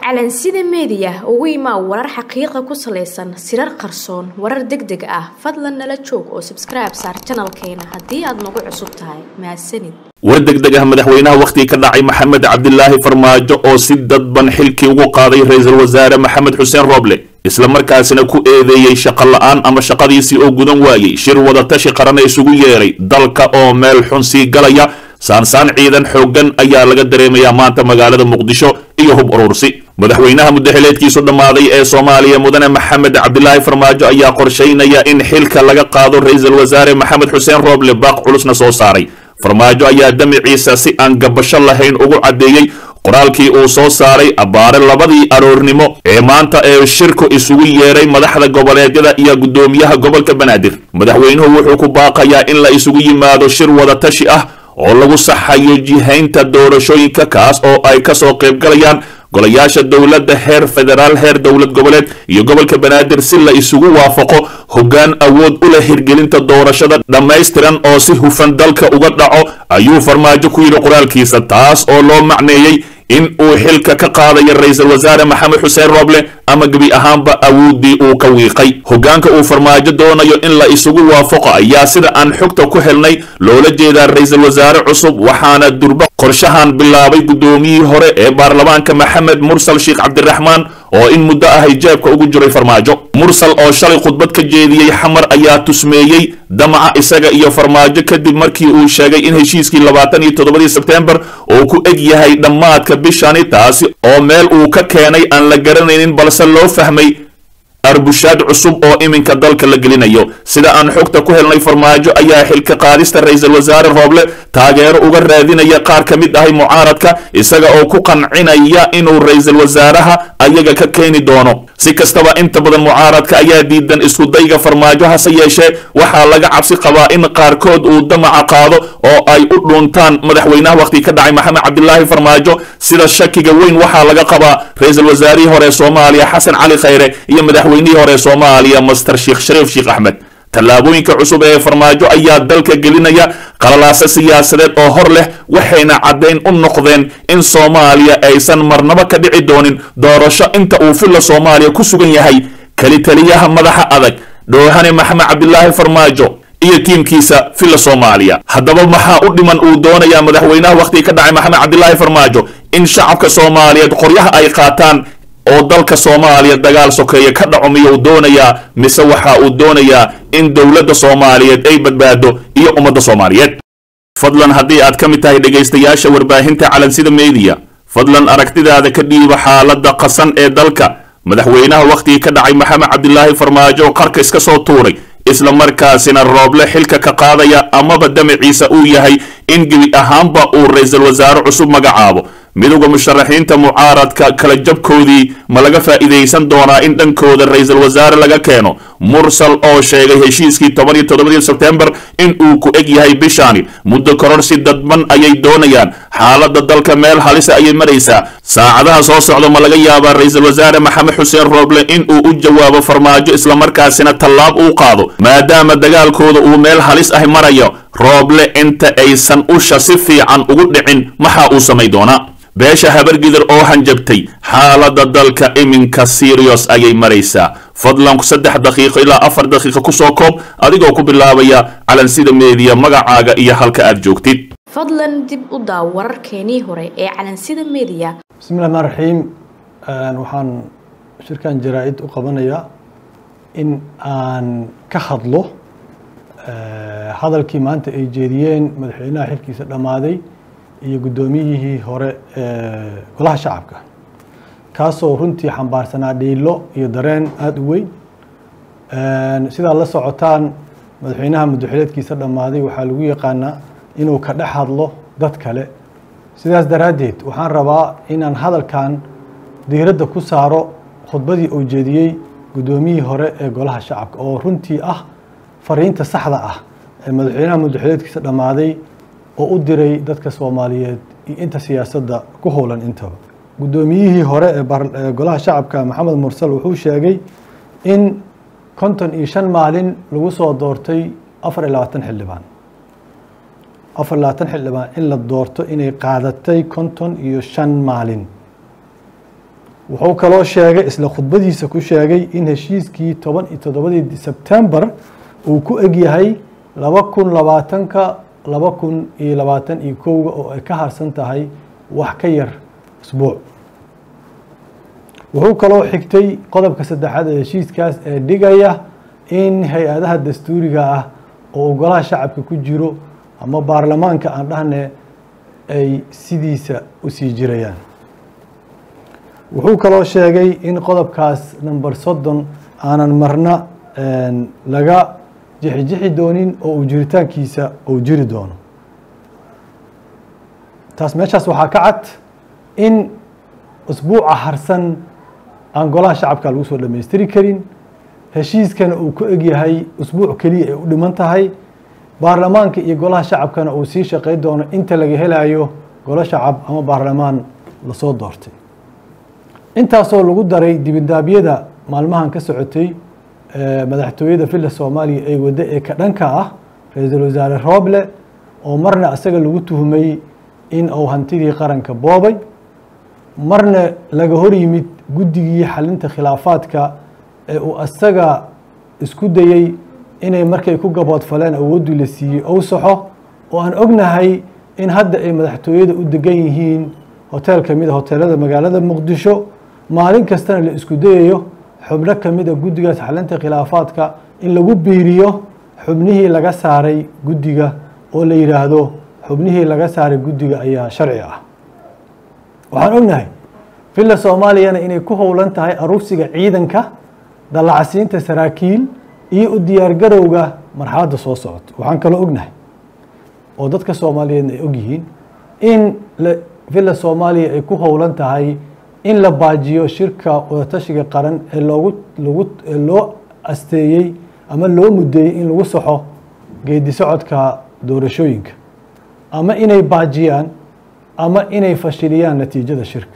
calansida meediya ugu imaa warar xaqiiqa ku salaysan sirar qarsoon warar deg deg ah fadlan nala joog oo sabskribe saar janalkeena haddii aad nagu cusub tahay mahadsanid war degdeg ah madaxweynaha wakhtigii ka dhacay maxamed cabdilaahi farmaajo oo si dadban xilkii ugu qaaday ra-iisul wasaare maxamed xuseen rooble isla markaasina ku eedeeyey shaqo la-aan ama shaqadiisii oo gudan waayey shir wadatashi qarana isugu yeeray dalka oo meel xun sii galaya saansaan ciidan xooggan ayaa laga dareemayaa maanta magaalada muqdisho iyo hub urursi madaxweynaha muddaxileedkiisu dhammaaday ee soomaaliya mudane maxamed cabdilaahi farmaajo ayaa qorshaynaya in xilka laga qaado ra-iisul wasaare maxamed xuseen rooble baaq culusna soo saaray farmaajo ayaa damiciisa si aan gabasho lahayn ugu caddeeyey qoraalkii uu soo saaray abbaare labadii aroornimo ee maanta ee shirku isugu yeeray madaxda goboleedyada iyo guddoomiyaha gobolka banaadir madaxweynuhu wuxuu ku baaqayaa in la isugu yimaado shir wadatashi ah oo lagu saxayo jihaynta doorashooyinka kaas oo ay kasoo qaybgalayaan golayaasha dowladda heer federaal heer dowlad goboleed iyo gobolka banaadir si la isugu waafaqo hoggaan awood u leh hirgelinta doorashada dhammaystiran oo si hufan dalka uga dhaco ayuu farmaajo ku yidhi qoraalkiisa taas oo loo macneeyey in uu xilka ka qaadayo ra-iisul wasaare maxamed xuseen rooble ama gebi ahaanba awooddii uu ka wiiqay hoggaanka uu farmaajo doonayo in la isugu waafaqo ayaa sida aan xogta ku helnay loola jeedaa ra-iisul wasaare cusub waxaana durba qorshahan bilaabay guddoomiyihii hore ee baarlamaanka maxamed mursal sheekh cabdiraxmaan oo in muddo ah hijaabka ugu jiray farmaajo mursal oo shalay khudbad ka jeediyey xamar ayaa tusmeeyey damaca isaga iyo farmaajo kadib markii uu sheegay in heshiiskii labaatan iyo toddobadii sebtembar uu ku eg yahay dhammaadka bishani taasi oo meel uu ka keenay aan la garanaynin balse loo fahmay arbushaad cusub oo iminka dalka la gelinayo sida aan xogta ku helnay farmaajo ayaa xilka qaadista ra-iisul wasaare rooble taageero uga raadinaya qaar ka mid ahay mucaaradka isaga oo ku qancinaya inuu ra-iisul wasaaraha ayaga ka keeni doono si kastaba inta badan mucaaradka ayaa diidan iskudayga farmaajo hase yeeshee waxaa laga cabsi qabaa in qaarkood uu damaca qaado oo ay u dhuuntaan madaxweynaha wakhtigii ka dhacay maxamed cabdilaahi farmaajo sida shakiga weyn waxaa laga qabaa ra-iisul wasaarihii hore soomaaliya xasan cali khayre iyo madaxweynihii hore soomaaliya master sheekh shariif sheekh axmed tallaabooyinka cusub ee farmaajo ayaa dalka gelinaya qalalaase siyaasadeed oo hor leh waxayna caddayn u noqdeen in soomaaliya aysan marnabo ka dhici doonin doorasho inta uu filla soomaaliya ku sugan yahay keli taliyaha madaxa adag dhoohane maxamed cabdilaahi farmaajo iyo tiimkiisa filla soomaaliya haddaba maxaa u dhiman uu doonayaa madaxweynaha wakhtigii ka dhacay maxamed cabdilaahi farmaajo in shacabka soomaaliyeed qoryaha ay qaataan oo dalka soomaaliya dagaal sokeeye ka dhaco miyuu doonayaa mise waxa uu doonayaa in dowladda soomaaliyeed ay badbaado iyo ummadda soomaaliyeed fadlan haddii aad ka mid tahay dhegaystayaasha warbaahinta calansida meediya fadlan aragtidaada ka dhiiba xaaladda qasan ee dalka madaxweynaha wakhtigii ka dhacay maxamed cabdilaahi farmaajo oo qarka iska soo tuuray isla markaasina rooble xilka ka qaadaya amaba damaciisa uu yahay in gebi ahaanba uu ra-iisul wasaare cusub magacaabo midowda musharaxiinta mucaaradka kala jabkoodii ma laga faa'iidaysan doonaa in dhankooda ra-iisul wasaare laga keeno mursal oo sheegay heshiiskii toban iyo toddobadii sebtembar in uu ku eg yahay bishaani muddo kororsi dadban ayay doonayaan xaaladda dalka meel halisa ayay maraysaa saacadaha soo socda ma laga yaabaa ra-iisul wasaare maxamed xuseen rooble in uu u jawaabo farmaajo islamarkaasina tallaab uu qaado maadaama dagaalkooda uu meel halis ah marayo rooble inta aysan usha si fiican ugu dhicin maxaa uu samay doonaa beesha habargidir oo hanjabtay xaaladda dalka iminka sirios ayay maraysaa fadlan saddex daqiiqo ilaa afar daqiiqo kusoo koob adigoo ku bilaabaya calansida meediya magacaaga iyo halka aad joogtid fadlan dib u daaw wararkeenii hore ee calansida meediya bismi llahi rmaan raxiim waxaan shirkan jaraa-id u qabanayaa in aan ka hadlo hadalkii maanta ay jeediyeen madaxweynaha xilkiisa dhammaaday iyo guddoomiyihii hore ee golaha shacabka kaasoo runtii xambaarsanaa dhiilo iyo dareen aada u weyn sidaad la socotaan madaxweynaha muddaxileedkiisa dhammaaday waxaa lagu yaqaanaa inuu ka dhex hadlo dad kale sidaas daraaddeed waxaan rabaa inaan hadalkan diiradda ku saaro khudbadii uu jeediyey guddoomiyihii hore ee golaha shacabka oo runtii ah fariinta saxda ah ee madaxweynaha muddaxileedkiisa dhammaaday oo u diray dadka soomaaliyeed iyo inta siyaasadda ku howlan intaba guddoomiyihii hore ee golaha shacabka maxamed mursal wuxuu sheegay in konton iyo shan maalin lagu soo doortay afar iyo labaatan xildhibaan afar iyo labaatan xildhibaan in la doorto inay qaadatay konton iyo shan maalin wuxuu kaloo sheegay isla khudbadiisa ku sheegay in heshiiskii toban iyo toddobadii sebtembar uu ku egyahay laba kun labaatanka laba kun iyo labaatan iyo kowga oo ay ka harsan tahay wax ka yar isbuuc wuxuu kaloo xigtay qodobka saddexaad ee heshiiskaas ee dhigaya in hay-adaha dastuuriga ah oo ogolaha shacabka ku jiro ama baarlamaanka aan dhahne ay sidiisa u sii jirayaan wuxuu kaloo sheegay in qodobkaas number soddon aanan marna laga jixijixi doonin oo uu jiritaankiisa uu jiri doono taas meeshaas waxaa ka cad in usbuuca harsan aan golaha shacabka lagu soo dhammaystiri karin heshiiskana uu ku egyahay usbuuc keliya ay u dhiman tahay baarlamaanka iyo golaha shacabkana uu sii shaqay doono inta laga helayo golo shacab ama baarlamaan lasoo doortay intaasoo lagu daray dibindaabyada maalmahan ka socotay madaxtooyada villa soomaaliya ee waddo ee ka dhanka ah ra-iisul wasaare rooble oo marna isaga lagu tuhmay in uu hantidii qaranka boobay marna laga hor yimid guddigii xalinta khilaafaadka ee uu isaga isku dayey inay markay ku gaboodfaleen awooddii la siiyey ou saxo oo aan ognahay in hadda ay madaxtooyada u degan yihiin hotel ka mid a hoteelada magaalada muqdisho maalin kastana la isku dayayo xubno ka mid a guddigaas xalinta khilaafaadka in lagu biiriyo xubnihii laga saaray guddiga oo la yidhaahdo xubnihii laga saaray guddiga ayaa sharci ah waxaan ognahay villa soomaaliyana inay ku howlan tahay aruursiga ciidanka dallacsiinta saraakiil iyo u diyaargarowga marxaladda soo socota waxaan kaloo ognahay oo dadka soomaaliyeedna ay ogyihiin in villa soomaaliya ay ku howlan tahay in la baajiyo shirka wadatashiga qaran ee loogu lagu loo asteeyey ama loo mudeeyey in lagu saxo geedi socodka doorashooyinka ama inay baajiyaan ama inay fashiliyaan natiijada shirka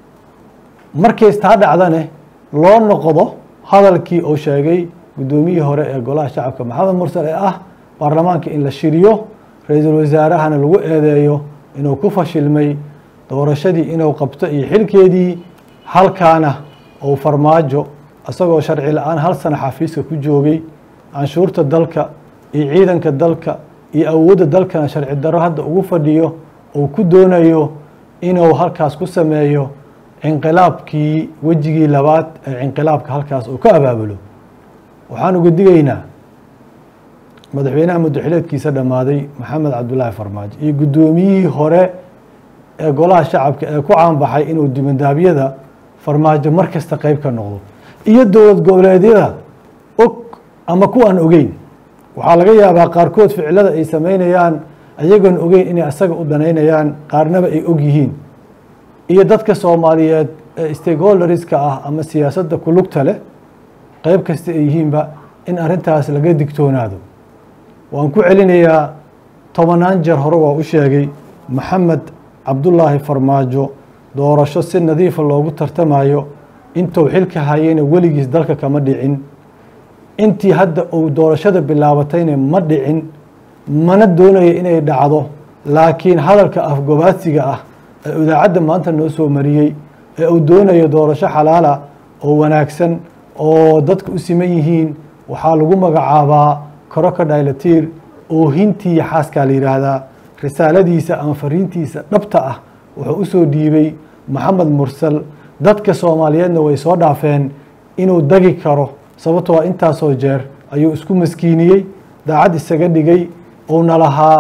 markays taa dhacdane loo noqdo hadalkii uu sheegay guddoomiyihii hore ee golaha shacabka maxamed mursal ee ah baarlamaanka in la shiriyo ra-iisul wasaarahana lagu eedeeyo inuu ku fashilmay doorashadii inuu qabto iyo xilkeedii halkaana uu farmaajo isagoo sharci la-aan hal sana xafiiska ku joogay canshuurta dalka iyo ciidanka dalka iyo awoodda dalkana sharci darro hadda ugu fadhiyo uu ku doonayo inuu halkaas ku sameeyo cinqilaabkii wejigii labaad ee cinqilaabka halkaas uu ka abaabulo waxaan uga digaynaa madaxweynaha muddaxileedkiisa dhammaaday maxamed cabdulaahi farmaajo iyo guddoomiyihii hore ee golaha shacabka ee ku caanbaxay inuu dibandaabyada farmaajo mar kasta qeyb ka noqdo iyo dowlad goboleedyada og ama kuwaan ogeyn waxaa laga yaabaa qaarkood ficilada ay sameynayaan ayagoon ogeyn inay asaga u danaynayaan qaarnaba ay og yihiin iyo dadka soomaaliyeed ee stakeholderska ah ama siyaasadda ku lugta leh qeyb kasta ay yihiinba in arrintaas laga digtoonaado waan ku celinayaa tobanaan jeer hore waa u sheegay maxamed cabdulaahi farmaajo doorasho si nadiifa loogu tartamayo intuu xilka hayeyna weligiis dalka kama dhicin intii hadda uu doorashada bilaabatayna ma dhicin mana doonaya inay dhacdo laakiin hadalka afgobaadsiga ah ee idaacadda maanta noo soo mariyey ee uu doonayo doorasho xalaala oo wanaagsan oo dadka u siman yihiin waxaa lagu magacaabaa koroka dhaylatiir oohintii xaaskaa la yidhaahdaa risaaladiisa ama fariintiisa dhabta ah wuxuu u soo dhiibay maxamed mursal dadka soomaaliyeedna way soo dhaafeen inuu dagi karo sababtoo a intaasoo jeer ayuu isku maskiiniyey daacad isaga dhigay uuna lahaa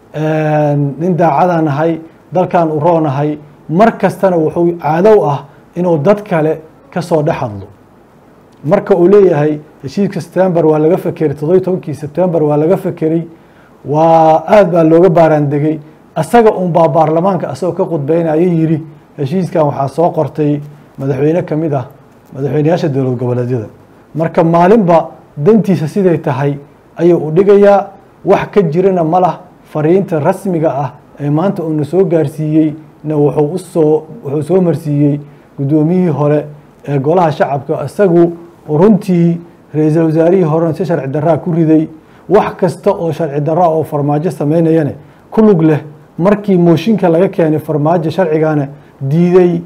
nin daacadaan ahay dalkan u roonahay mar kastana wuxuu caadow ah inuu dad kale ka soo dhex hadlo marka uu leeyahay heshiiska september waa laga fekeray toddobiy tobankii september waa laga fekeray waa aad baa looga baaraandegay asaga unbaa baarlamaanka asagoo ka khudbeynaya yidhi heshiiskan waxaa soo qortay madaxweyne ka mid ah madaxweyneyaasha dowlad goboleedyada marka maalinba dantiisa siday tahay ayuu u dhigayaa wax ka jirana ma lah fariinta rasmiga ah ee maanta uuna soo gaarsiiyey na wuxuu usoo wuxuu soo marsiiyey guddoomiyihii hore ee golaha shacabka isagu runtii ra-iisul wasaarihii horena si sharci daraa ku riday wax kasta oo sharci daraa oo farmaajo sameynayane ku lug leh markii mooshinka laga keenay farmaajo sharcigana diiday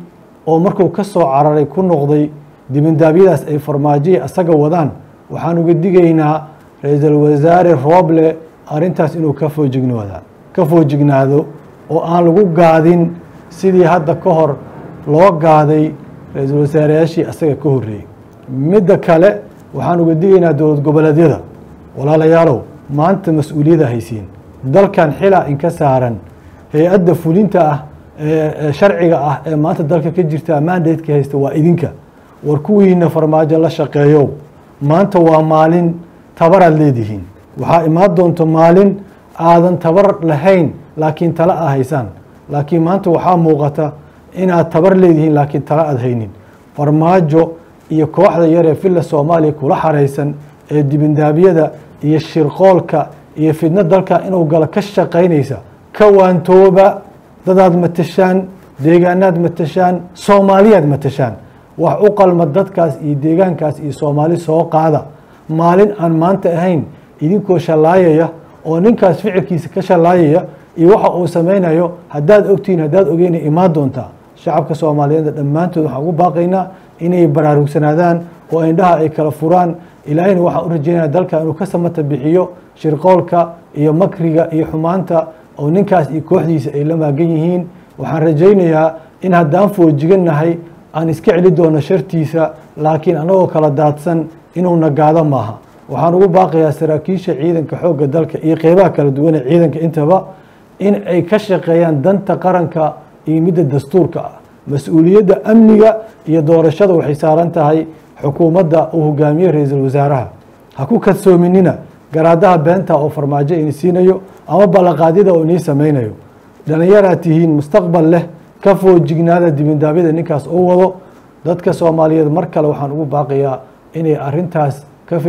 oo markuu ka soo cararay ku noqday dibindaabyadaas ay farmaajoya isaga wadaan waxaan uga digaynaa ra-iisul wasaare rooble arrintaas inuu ka foojignoda ka foojignaado oo aan lagu gaadin sidii hadda ka hor loo gaaday ra-iisul wasaareyaashii isaga ka horreeyey midda kale waxaan uga digaynaa dowlad goboleedyada walaalayaalow maanta mas-uuliyadda haysiin dalkan xilaa inka saaran hay-adda fulinta ah ee sharciga ah ee maanta dalka ka jirta mandatka haysta waa idinka war kuwiina farmaajo la shaqeeyow maanta waa maalin tabaraad leedihiin waxaa imaan doonto maalin aadan tabar lahayn laakiin tala a haysaan laakiin maanta waxaa muuqata inaad tabar leedihiin laakiin tala aad haynin farmaajo iyo kooxda yar ee villa soomaaliya kula xaraysan ee dibindaabyada iyo shirqoolka iyo fidno dalka inuu galo ka shaqaynaysa ka waantooba dadaad matashaan deegaanaad matashaan soomaaliyaad matashaan wax u qalma dadkaas iyo deegaankaas iyo soomaali soo qaada maalin aan maanta ahayn idinkoo shallaayaya oo ninkaas ficilkiisa ka shallaayaya iyo waxa uu samaynayo haddaad ogtihiin haddaad ogeyna imaan doontaa shacabka soomaaliyeedna dhammaantood waxaan ugu baaqaynaa inay baraarugsanaadaan oo indhaha ay kala furaan ilaahayna waxaan u rajeynaya dalka inuu ka samata bixiyo shirqoolka iyo makriga iyo xumaanta oo ninkaas iyo kooxdiisa ay la maagan yihiin waxaan rajaynayaa in haddaan foojigannahay aan iska celi doono shartiisa laakiin annagoo kala daadsan inuu nagaado maaha waxaan ugu baaqayaa saraakiisha ciidanka xoogga dalka iyo qeybaha kala duwan ee ciidanka intaba in ay ka shaqeeyaan danta qaranka iyo midda dastuurka ah mas-uuliyadda amniga iyo doorashada waxay saaran tahay xukuumadda uu hogaamiye ra-iisul wasaaraha ha ku kadsoominina garaadaha beenta oo farmaajo ini siinayo ama ballanqaadyada oo inii samaynayo dhallinyaraad tihiin mustaqbal leh ka foojignaada dibindaabyada ninkaas uu wado dadka soomaaliyeed mar kale waxaan ugu baaqayaa inay arintaas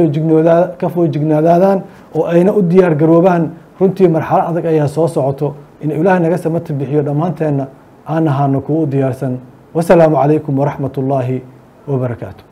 ka foojignaadaadaan oo ayna u diyaar garoobaan runtii marxalo adag ayaa soo socoto in ilaahay naga samata bixiyo dhammaanteenna aan ahaano kuwa u diyaarsan wasalaamu calaykum waraxmat ullaahi wabarakaatu